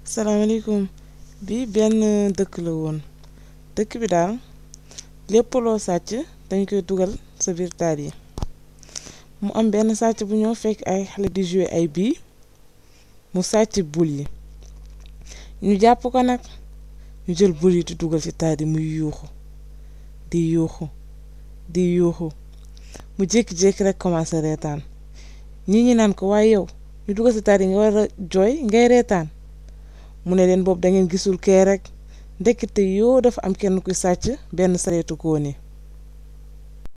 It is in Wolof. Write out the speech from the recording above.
salaamaaleykum bii benn dëkk la woon dëkk bi daal lépp loo sàcc dañ koy dugal sa biir taat yi mu am benn sàcc bu ñëw fekk ay xale di jouer ay bii mu sàcc bul yi ñu jàpp ko nag ñu jël bul yi di dugal ci taat yi muy yuuxu di yuuxu di yuuxu mu jékki-jékki rek commencé reetaan ñii ñi naan ko waaye yow ñu dugal ci taat yi nga war a jooy ngay reetaan mu ne leen boobu da ngeen gisul kee rek ndekete yoo dafa am kenn kuy sàcc benn sareetu kooni